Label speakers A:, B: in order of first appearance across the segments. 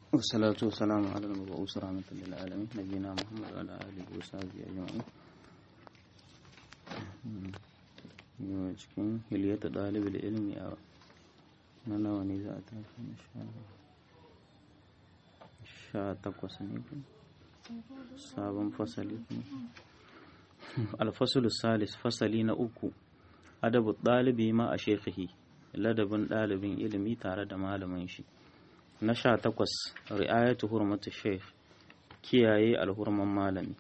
A: والصلاة والسلام على المبعوث رحمة للعالمين نبينا محمد وعلى آله وصحبه أجمعين yau cikin hiliyata ɗalibin ilimi a na nawa ne za a tafi na sha takwas ne sabon fasali alfasulu salis fasali na uku adabu ɗalibi ma a shekhihi ladabin ɗalibin ilimi tare da malamin shi na sha takwas ri'ayatu hurmatu sheikh kiyaye alhurman malami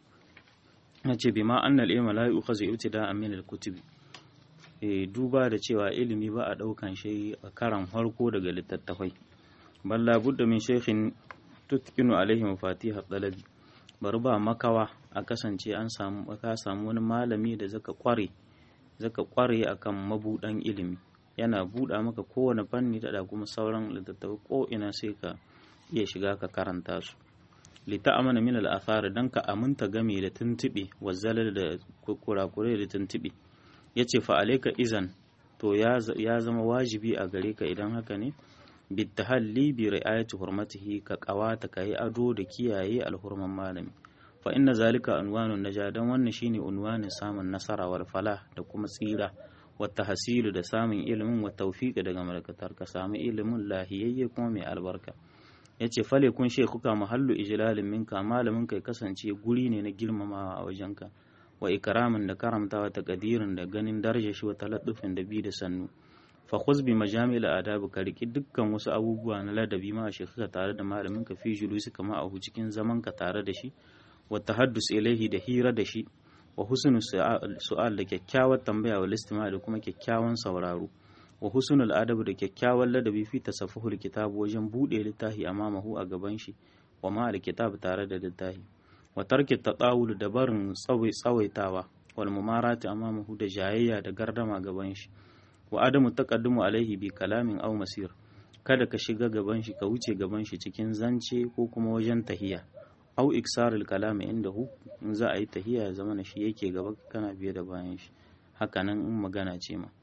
A: na ce bi ma annal ilma la yu'khazu ibtida'an min al-kutubi duba da cewa ilimi ba a ɗaukan shi a karan farko daga littattafai balla budda min shaykhin tutkinu alaihi mafatihar dalabi bari ba makawa a kasance an samu ka samu wani malami da zaka kware zaka kware akan mabudan ilimi yana buɗa maka kowane fanni da kuma sauran littattafai ko ina sai ka iya shiga ka karanta su lita amana min al dan ka aminta game da tuntube wazzalal da kurakure da tuntube ya ce fa'alaika izan to ya zama wajibi a gare ka idan haka ne bittahalli bi ri'ayati hurmatihi ka kawata ka yi ado da kiyaye alhurman malami fa inna zalika unwanun naja dan wannan shine unwanin samun nasara wal falah da kuma tsira wata hasilu da samun ilimin wa tawfiqi daga malakatar ka samu ilimin lahiyayye kuma mai albarka yace fale kun shekuka mahallu ijlalin minka malamin kai kasance guri ne na girmamawa a wajenka wa ikramin da karamtawa ta kadirin da ganin daraja shi wa taladdufin da bi da sannu fa khuz bi majamil adabi ka riki dukkan wasu abubuwa na ladabi ma shi ka tare da malamin ka fi julusi kama a cikin zaman ka tare da shi wa tahaddus ilaihi da hira da shi wa husnul su'al da kyakkyawar tambaya wa listima da kuma kyakkyawan sauraro wa husnul adabi da kyakkyawan ladabi fi tasaffuhul kitab wajen bude littafi amamahu a gaban shi wa ma kitab tare da littafi wa tarki tatawul da barin tsawaitawa wal mumarati amamahu da jayayya da gardama gaban shi wa adamu taqaddumu alaihi bi kalamin aw masir kada ka shiga gaban shi ka wuce gaban shi cikin zance ko kuma wajen tahiya aw iksarul kalami indahu in za a yi tahiya ya zama shi yake gaba kana biye da bayan shi hakanan in magana ce ma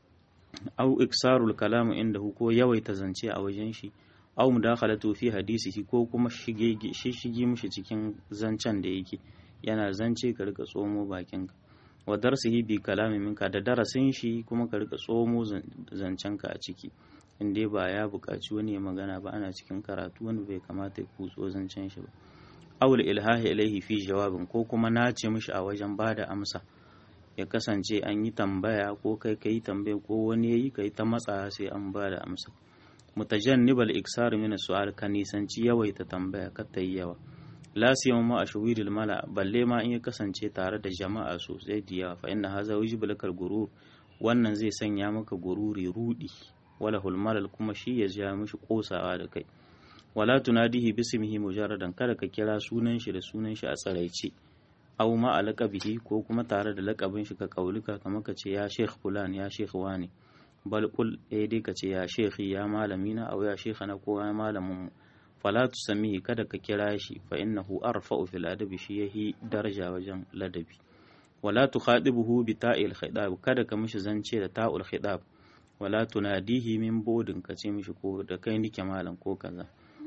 A: aw iksarul kalami indahu ko yawaita zance a wajen shi aw mudakhalatu fi hadisihi ko kuma shige shige mishi cikin zancen da yake yana zance ka rika tsomo bakinka wa darsihi bi kalami minka da darasin shi kuma ka rika tsomo zancenka a ciki in dai ba ya buƙaci wani ya magana ba ana cikin karatu wani bai kamata ya kutso zancen shi ba awul ilhahi ilaihi fi jawabin ko kuma nace mishi a wajen bada amsa ya kasance an yi tambaya ko kai kai tambaya ko wani yayi kai ta matsa sai an bada amsa mutajannibal iksar min su'al ka nisanci yawaita tambaya ka ta yi yawa la siyama ma ashwiril mala balle ma in ya kasance tare da jama'a sosai da yawa fa inna haza wajibu lakal gurur wannan zai sanya maka gururi rudi wala hulmalal kuma shi ya ja mishi kosawa da kai wala tunadihi bismihi mujarradan kada ka kira sunan shi da sunan shi a tsaraice aw ma alaqabihi ko kuma tare da lakabin shi ka kaulika kamar ka ce ya sheikh fulan ya sheikh wani bal kul eh dai ka ce ya shekhi ya malamina aw ya shekhana ko ya malamin mu fala tusamihi kada ka kira shi fa innahu arfa'u fil adabi shi yahi daraja wajen ladabi wala tukhadibuhu bi ta'il khidab kada ka mishi zance da ta'ul khidab wala tunadihi min bodin ka ce mishi ko da kai nike malam ko kaza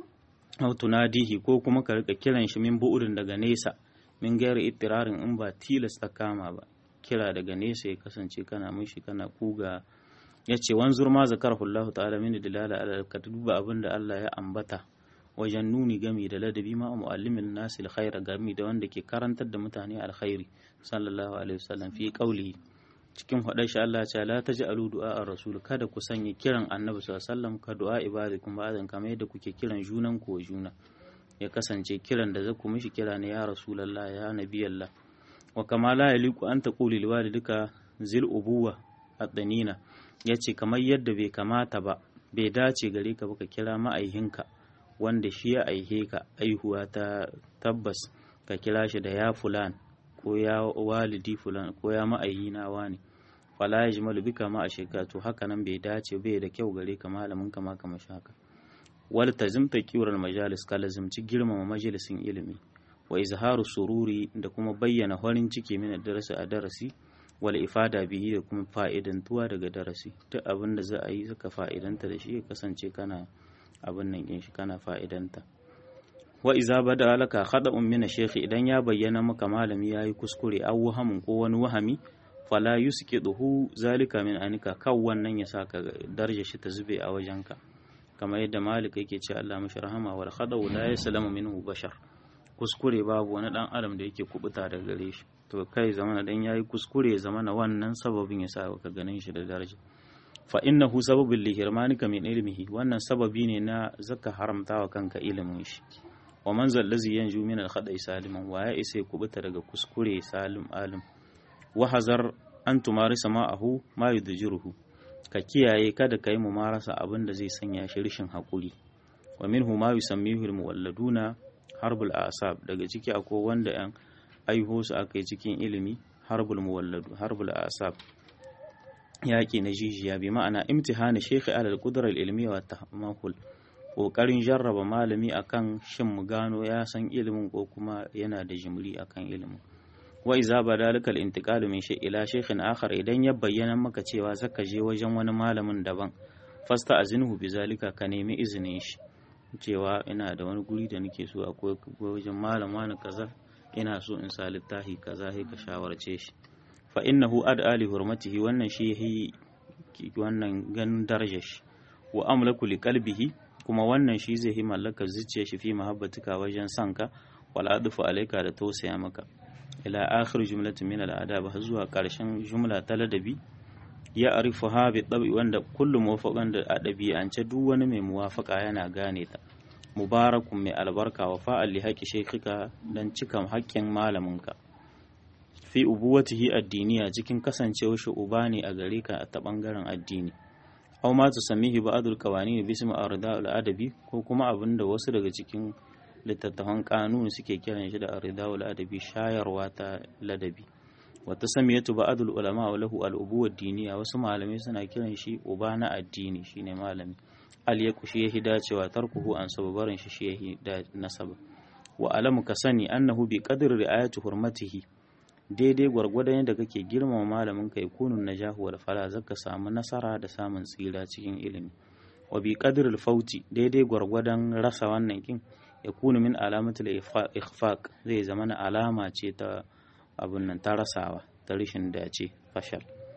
A: aw tunadihi ko kuma ka rika kiran shi min bu'udin daga nesa min gairi ittirarin in ba tilasta kama ba kira daga nesa ya kasance kana mishi kana kuga ya ce wanzur ma zakarahu Allah ta'ala min dilala ala ka duba abin da Allah ya ambata wajen nuni gami da ladabi ma muallimin nasi alkhaira gami da wanda ke karantar da mutane alkhairi sallallahu alaihi wasallam fi qawli cikin faɗar shi Allah ce la taj'alu du'a ar-rasul kada ku sanya kiran annabi sallallahu alaihi wasallam ka du'a ibadikum ba'dan kamar yadda kuke kiran junan ku wa juna ya kasance kiran da zaku mishi kira ne ya rasulullah ya nabiyallah wa kama la yaliku an taquli liwalidika zil ubuwa ad-danina ya ce kamar yadda bai kamata ba bai dace gare ka ba ka kira ma'aihinka wanda shi ya aihe ka aihuwa ta tabbas ka kira shi da ya fulan ko ya walidi fulan ko ya ma'aihina wani fala ya jimalu bika ma a shekatu haka nan bai dace bai da kyau gare ka malamin ka ma kama shaka wal tazimta kiwar majalis ka lazimci girmama majalisin ilimi wa izharu sururi da kuma bayyana farin ciki min darasi a darasi wal ifada bihi da kuma fa'idantuwa daga darasi duk abin da za a yi suka fa'idanta da shi ya kasance kana abin nan yin shi kana fa'idanta wa iza bada laka khada'un min shaykh idan ya bayyana maka malami yayi kuskure aw wahamin ko wani wahami fala yusqiduhu zalika min anika kaw wannan ya saka darje shi ta zube a wajenka kamar yadda malik yake ce Allah mashi rahama wal khada'u la yaslamu minhu bashar kuskure babu wani dan adam da yake kubuta daga gare shi to kai zamana dan yayi kuskure zamana wannan sababin ya sa ka ganin shi da daraja fa innahu sababul lihirmanika min ilmihi wannan sababi ne na zaka haramtawa kanka ilimin shi wa man zallazi yanju min al khada'i saliman wa ya isa kubuta daga kuskure salim alim wa hazar an tumarisa ma'ahu ma yudjiruhu ka kiyaye kada ka yi mumarasa abin da zai sanya shi rishin haƙuri wa minhu ma yusammihu almuwalladuna harbul asab daga ciki akwai wanda yan aiho su aka yi cikin ilimi harbul muwalladu harbul asab yaƙi na jijiya bi ma'ana imtihani shekhi alal qudra al ilmiya wa tahmahul kokarin jarraba malami akan shin mu gano ya san ilimin ko kuma yana da jimri akan ilimin wa iza badalika al-intiqalu min shay ila shaykhin akhar idan ya bayyana maka cewa zaka je wajen wani malamin daban fasta azinhu bizalika ka nemi izinin shi cewa ina da wani guri da nake so akwai wajen malam wani kaza ina so in sa littafi kaza sai ka shawarce shi fa innahu ad'a li hurmatihi wannan shi yahi wannan ganin darajar shi wa amlaku li qalbihi kuma wannan shi zai yi mallakar zuciyar shi fi mahabbatika wajen sanka wal adfu alayka da tausaya maka ila akhir jumlatin min al'adab har zuwa karshen jumla ta ladabi ya arifu ha bi dabi wanda kullu muwafaqan da adabi an ce duk wani mai muwafaka yana gane ta mubarakun mai albarka wa fa'al li haqqi shaykhika dan cika haƙƙin malaminka fi ubuwatihi addiniya cikin kasancewar shi uba ne a gare ka ta bangaren addini aw ma tusammihi ba'dul qawanin bismi arda al-adabi ko kuma abinda wasu daga cikin littattafan kanuni suke kiran shi da aridawul adabi shayarwa ta ladabi wata samiyatu ba'dul ulama wa lahu al diniya wasu malamai suna kiran shi uba na addini shine malami al yaku shi yahi dacewa tarkuhu an sababarin shi shi yahi da nasaba wa alamu ka sani annahu bi qadri ri'ayati hurmatihi daidai gwargwadon yadda kake girmama malamin ka yakunun najahu wal fala zaka samu nasara da samun tsira cikin ilimi wa bi qadri al-fauti daidai gwargwadon rasa wannan kin yakunu min alamatul ikhfaq zai zama na alama ce ta abun nan ta rasawa ta rishin dace fashal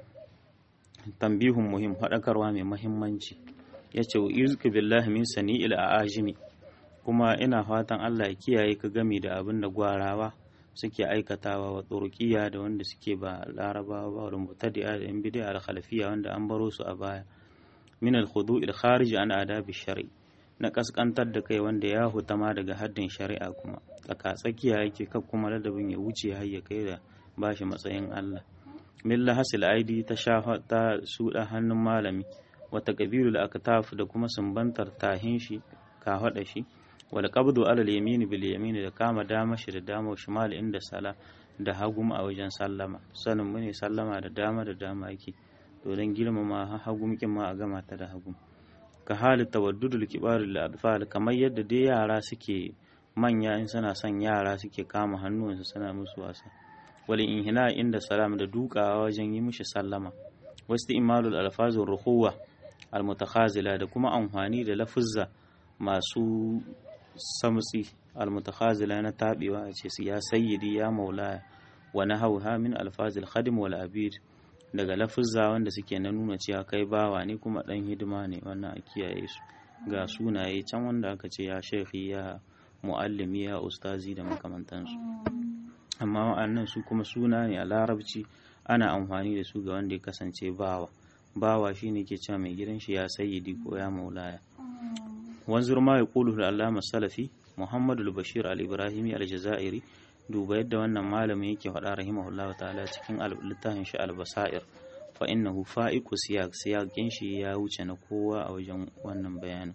A: tambihun muhim haɗakarwa mai mahimmanci ya ce wa izku billahi min sani'il a'ajimi kuma ina fatan Allah ya kiyaye ka gami da abin da gwarawa suke aikatawa wa turkiya da wanda suke ba larabawa ba da mutadi'a da yan bid'a al khalafiyya wanda an baro su a baya min al khudu'il kharij an adabi shar'i na kaskantar da kai wanda ya hutama daga haddin shari'a kuma tsaka tsakiya yake kan kuma ladabin ya wuce har ya kai da bashi matsayin Allah milla hasil aidi ta shafa ta suda hannun malami wata qabilul aktaf da kuma sumbantar tahin shi ka hada shi wal qabdu ala al yamin bil yamin da kama dama shi da dama shimal inda sala da hagum a wajen sallama sanin mu ne sallama da dama da dama yake to dan girmama hagum kin ma a gama ta da hagum ka hali tawaddudul kibarul adfal kamar yadda dai yara suke manya in suna son yara suke kama hannuwansu suna musu wasa wal inhina inda salam da dukawa wajen yi mishi sallama wasu imalul alfazur ruhuwa al mutakhazila da kuma amfani da lafuzza masu samtsi al mutakhazila na tabewa a ce ya sayyidi ya maulaya wa nahawha min alfazil khadim wal abid daga lafuzza wanda suke na nuna cewa kai bawa ne kuma dan hidima ne wannan a kiyaye su ga sunaye can wanda aka ce ya shekhi ya muallimi ya ustazi da makamantansu amma wa'annan su kuma suna ne a larabci ana amfani da su ga wanda ya kasance bawa bawa shine ke cewa mai gidan shi ya sayyidi ko ya maulaya wanzur ma yaqulu al-allama salafi muhammadu al-bashir al-ibrahimi al-jazairi duba yadda wannan malamin yake faɗa rahimahullahu ta'ala cikin littafin shi al-basair fa innahu fa'iqu siyaq siyaqin shi ya wuce na kowa a wajen wannan bayanin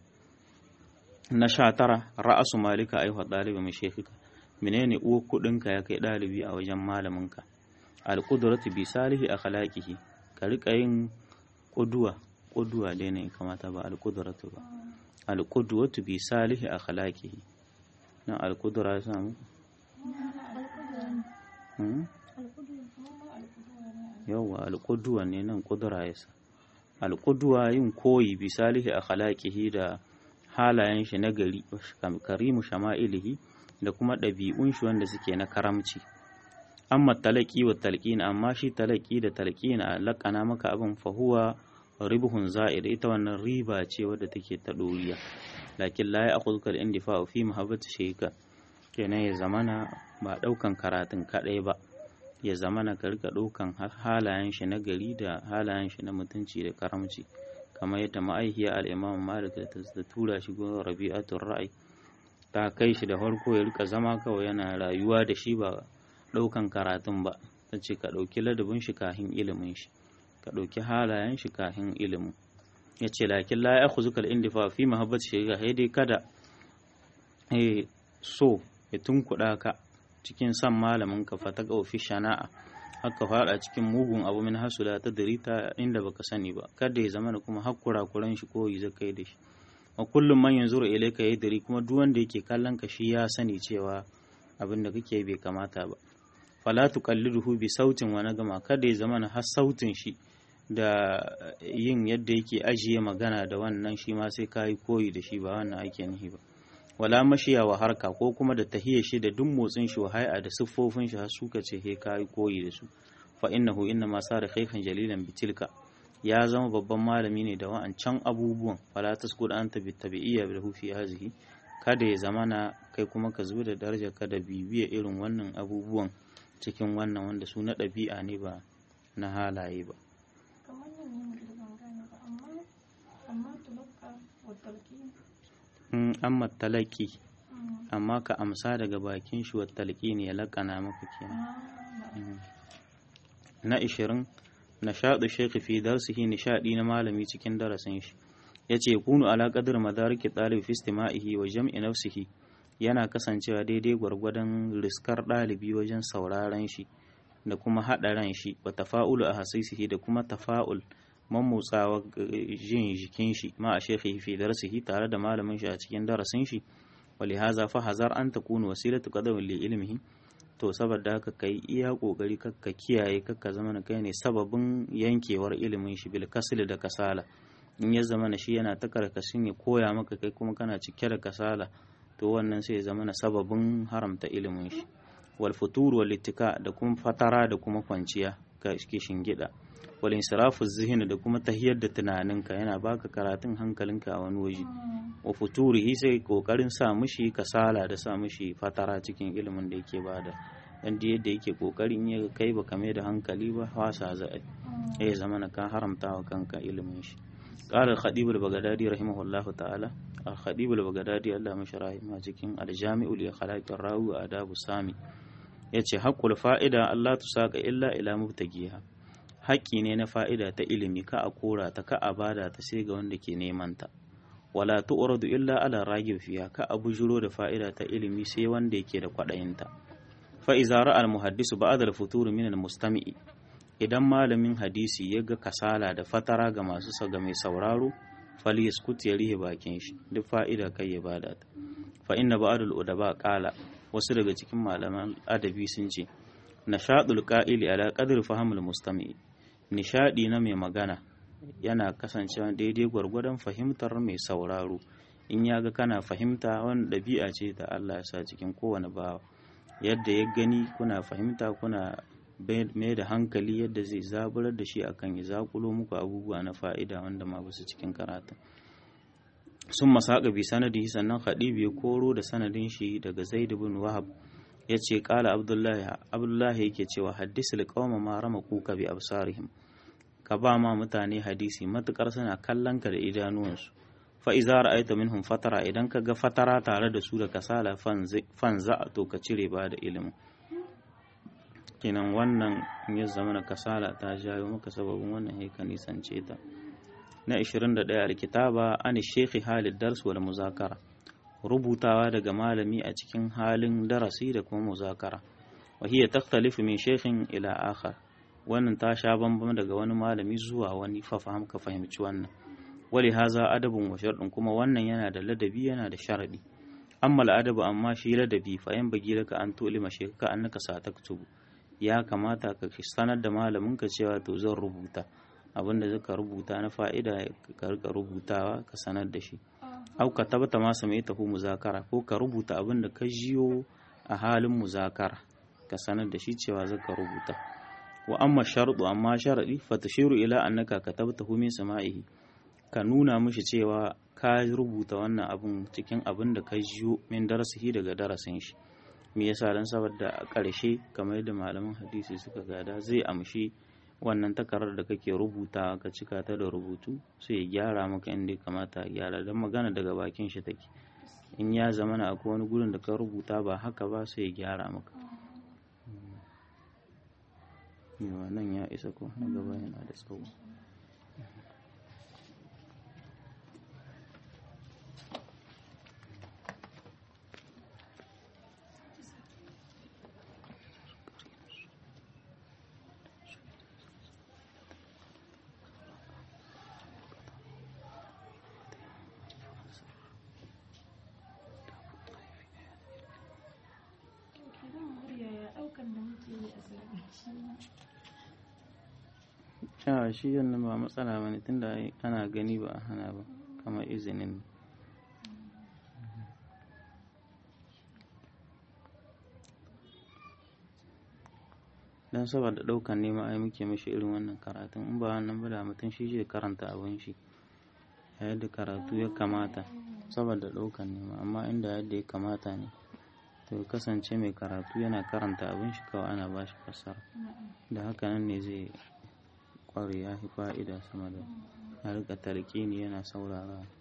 A: na sha tara ra'asu malika aiwa ɗalibi mai shekika menene uwa kuɗinka ya kai ɗalibi a wajen malaminka alƙudratu bi salihi a khalaqihi ka riƙa yin ƙuduwa ƙuduwa dai ne kamata ba alƙudratu ba alƙudwatu bi salihi a khalaqihi nan alƙudura ya samu yawwa alƙuduwa ne nan ƙudura ya sa alƙuduwa yin koyi bi salihi a khalaqihi da halayen shi na gari karimu shama'ilihi da kuma ɗabi'un shi wanda suke na karamci amma talaki wa talqin amma shi talaki da talqin a laƙana maka abin fahuwa ribhun za'id ita wannan riba ce wadda take ta ɗoriya lakin la ya akhudhuka al-indifa fi mahabbati shayka kenan ya zamana ba ɗaukan karatun kaɗai ba ya zamana ka rika ɗaukan halayen shi na gari da halayen shi na mutunci da karamci kamar yadda ma'aikiya al-imam malik da tura shi gurin rabi'atul ra'i ta kai shi da farko ya rika zama kawai yana rayuwa da shi ba ɗaukan karatun ba ta ce ka ɗauki ladabin shi kahin ilimin shi ka ɗauki halayen shi kahin ilimin ya ce lakin la ya kuzu kal indifa fi mahabbat shi ga dai kada so ya tunkuɗa ka cikin san malamin ka fata ga fi shana'a haka faɗa cikin mugun abu min hasula ta dirita inda baka sani ba kada ya zama da kuma hakkura kuran shi ko yi zakai da shi wa kullum man yanzuru ilayka yadri kuma duk wanda yake kallon ka shi ya sani cewa abin da kake bai kamata ba fala tuqalliduhu bi sautin wa nagama kada ya zama har sautin shi da yin yadda yake ajiye magana da wannan shi ma sai kai koyi da shi ba wannan ake nihi ba wala mashiya wa harka ko kuma da tahiyar shi da duk motsin shi wa hay'a da siffofin shi har suka ce he kai koyi da su fa innahu inna ma sara khaykan jalilan bitilka ya zama babban malami ne da wa'ancan abubuwan fala taskud anta bitabi'iyya bil fi hazihi kada ya zama na kai kuma ka zubi da darajar ka da bibiya irin wannan abubuwan cikin wannan wanda su na ɗabi'a ne ba na halaye ba amma talaki amma ka amsa daga bakin shi wa talaki ne ya laƙana maka kenan na ishirin nishaɗu shekhi fi darsihi nishaɗi na malami cikin darasin shi ya ce kunu ala qadr madariki ɗalibi fi istima'ihi wa jam'i nafsihi yana kasancewa daidai gwargwadon riskar ɗalibi wajen sauraron shi da kuma haɗa ran shi wa tafa'ulu a hasisihi da kuma tafa'ul mamotsawa jin jikin shi ma a shekhi fi darsihi tare da malamin shi a cikin darasin shi wali haza fa hazar an takunu wasilatu qadamin li ilmihi to saboda haka kai iya kokari kakka kiyaye kakka zama na kai ne sababin yankewar ilimin shi bil kasli da kasala in ya zama na shi yana ta karkashin ya koya maka kai kuma kana cike da kasala to wannan sai ya zama na sababin haramta ilimin shi wal futur wal ittika da kuma fatara da kuma kwanciya ka shingida wal insirafu zihni da kuma tahiyar da tunaninka yana baka karatun hankalinka a wani waje wa futurihi sai kokarin sa mishi kasala da sa mishi fatara cikin ilimin da yake bada dan da yadda yake kokarin ya kai baka mai da hankali ba wasa za a ya zama na ka haramta wa kanka ilimin shi قال الخطيب البغدادي رحمه الله تعالى الخطيب البغدادي الله مش رحمه cikin الجامع لأخلاق الراوي وآداب السامي yace haƙƙul fa'ida Allah tusaka illa ila mubtagiha haƙƙi ne na fa'ida ta ilimi ka a kora ta ka a bada ta sai ga wanda ke neman ta wala tu'radu illa ala ragib fiha ka a bujuro da fa'ida ta ilimi sai wanda yake da kwaɗayinta fa iza ra'a al muhaddisu ba'da al futur min al mustami'i idan malamin hadisi ya ga kasala da fatara ga masu ga mai sauraro fali yaskut ya rihe bakin shi duk fa'ida kai ya bada ta fa inna ba'dul udaba qala wasu daga cikin malaman adabi sun ce nashadul qa'ili ala qadri fahimul mustami nishadi na mai magana yana kasancewa daidai gwargwadon fahimtar mai sauraro in ya ga kana fahimta wani ɗabi'a ce da Allah ya sa cikin kowane bawa yadda ya gani kuna fahimta kuna mai da hankali yadda zai zaburar da shi akan ya zakulo muku abubuwa na fa'ida wanda ma basu cikin karatun sun masaka bi sanadi sannan khadibi ya koro da sanadin shi daga zaid bin wahab ya ce kala abdullahi abdullahi yake cewa haddisul qauma ma rama kuka bi absarihim ka ba ma mutane hadisi matukar suna kallon ka da idanuwansu fa iza ra'aita minhum fatara idan ka ga fatara tare da su da kasala fanza to ka cire ba da ilimin kenan wannan ya zama na kasala ta jayo maka sababin wannan haika nisance ta na 21 alkitaba an shekhi halid dars wal muzakara rubutawa daga malami a cikin halin darasi da kuma muzakara wa hiya takhtalifu min shekhin ila akhar wannan ta sha bambam daga wani malami zuwa wani fa fahim ka fahimci wannan wali haza adabun wa sharɗin kuma wannan yana da ladabi yana da sharadi amma adabu amma shi ladabi fa yan bagi laka an tulima shekka annaka sataktubu ya kamata ka sanar da malamin ka cewa to zan rubuta abinda zaka rubuta na fa'ida ka rika rubutawa ka sanar da shi au ka tabbata ma same ta hu muzakara ko ka rubuta abin da ka jiyo a halin muzakara ka sanar da shi cewa zaka rubuta wa amma sharuɗu amma sharaɗi fatashiru ila annaka katabta hu min sama'ihi ka nuna mishi cewa ka rubuta wannan abun cikin abin da ka jiyo min darasihi daga darasin shi me yasa dan saboda a ƙarshe kamar yadda malaman hadisi suka gada zai amshi wannan takarar da kake rubuta ka cika ta da rubutu sai ya gyara maka inda ya kamata a gyara don magana daga bakin shi take in ya zama na akwai wani gurin da ka rubuta ba haka ba sai ya gyara maka yawa nan ya isa ko na gaba yana da tsawo a shi yannan ba matsala ba ne tunda ana gani ba a hana ba kamar izinin don saboda ɗaukan nema ai muke mishi irin wannan karatun in ba wannan ba da mutum shi zai karanta abin shi a yadda karatu ya kamata saboda ɗaukan nema amma inda yadda ya kamata ne to kasance mai karatu yana karanta abin shi kawai ana ba shi fassara da haka nan ne zai kware ya fi fa'ida sama da a rika tarkini yana saurara